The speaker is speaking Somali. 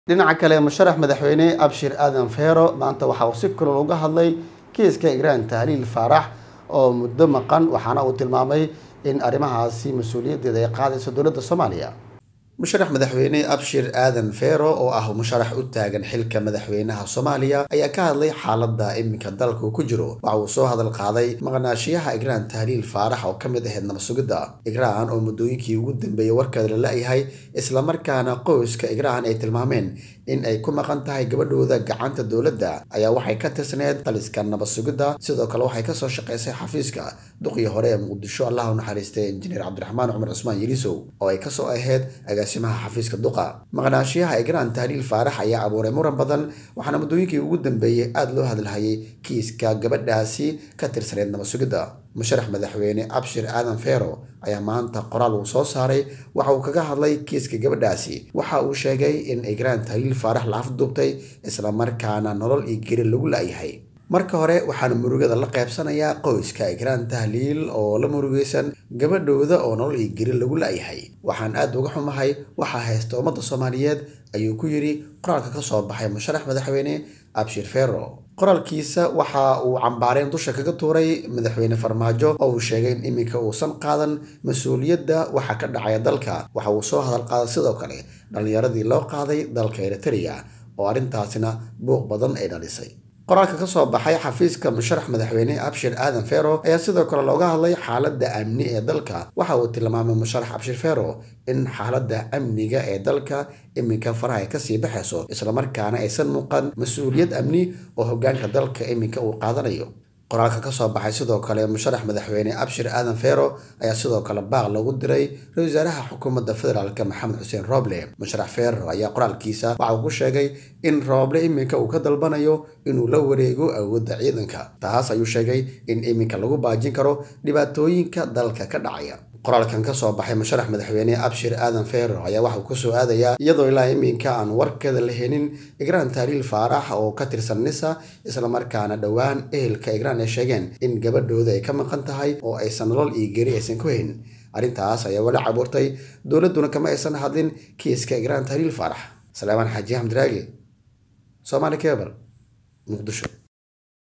dhinaca kale musharax madaxweyne abshir aadan feero maanta waxa uu si kulul uga hadlay kiiska igraan tahliil faarax oo muddo maqan waxaana uu tilmaamay in arrimahaasi mas-uuliyaddeeda ay qaadayso dowladda soomaaliya musharax madaxweyne abshir aadan feero oo ah musharax u taagan xilka madaxweynaha soomaaliya ayaa ka hadlay xaaladda iminka dalka uu ku jiro waxa uu soo hadal qaaday maqnaashiyaha igraan tahliil faarax oo ka mid ahayd nabasugidda igraan oo muddooyinkii ugu dambeeyey warkeeda la la-yahay islamarkaana qoyska igraan ay tilmaameen in ay ku maqan tahay gabadhooda gacanta dowladda ayaa waxay ka tirsaneed taliska nabasugidda sidoo kale waxay kasoo shaqaysay xafiiska duqii hore ee muqdisho allah u naxariistay injineer cabdiraxmaan cumar cusmaan yelisow oo ay kasoo ahayd agaasimaha xafiiska duqa maqnaashiyaha igraan tahliil faarax ayaa abuuray muran badan waxaana muddooyinkii ugu dambeeyey aada loo hadalhayay kiiska gabadhaasi ka tirsaneyd nabasugidda musharax madaxweyne abshir aadan feero ayaa maanta qoraal uu soo saaray waxa uu kaga hadlay kiiska gabadhaasi waxa uu sheegay in igraan tahliil faarax la afduubtay islamarkaana nolol iyo geri lagu la-yahay marka hore waxaana murugada la qaybsanayaa qoyska igraan tahliil oo la murugaysan gabadhooda oo nolol iyo geri lagu la-yahay waxaan aada uga xumahay waxaa haysta ummadda soomaaliyeed ayuu ku yidhi qoraalka ka soo baxay musharax madaxweyne abshir feero qoraalkiisa waxa uu cambaareen dusha kaga tuuray madaxweyne farmaajo oo uu sheegay in iminka uusan qaadan mas-uuliyadda waxa ka dhacaya dalka waxa uu soo hadal qaaday sidoo kale dhallinyaradii loo qaaday dalka eritrea oo arrintaasina buuq badan ay dhalisay qoraalka ka soo baxay xafiiska musharax madaxweyne abshir aadan feero ayaa sidoo kale looga hadlay xaaladda amni ee dalka waxa uu tilmaamay musharax abshir feero in xaaladda amniga ee dalka iminka faraha ay kasii baxayso islamarkaana aysan muuqan mas-uuliyad amni oo hogaanka dalka iminka uu qaadanayo qoraalka kasoo baxay sidoo kale musharax madaxweyne abshir aadan feero ayaa sidoo kale baaq lagu diray ra-isul wasaaraha xukuumadda federaalk maxamed xuseen rooble musharax feero ayaa qoraalkiisa waxa uu ku sheegay in rooble iminka uu ka dalbanayo inuu la wareego awoodda ciidanka taas ayuu sheegay in iminka lagu baajin karo dhibaatooyinka dalka ka dhacaya qoraalkan ka soo baxay musharax madaxweyne abshir aadan feero ayaa waxauu kusoo aadayaa iyadoo ilaa iminka aan warkeeda la helin igraan tahliil faarax oo ka tirsan nisa islamarkaana dhowaan ehelka igraan ay sheegeen in gabadhooda ay ka maqan tahay oo aysan nolol iyo geri aysan ku hayn arrintaas ayaa wala cabuurtay dowladduna kama aysan hadlin kiiska igraan tahliil faarax salaamaan xaaji axmed raage soomaali kebal muqdisho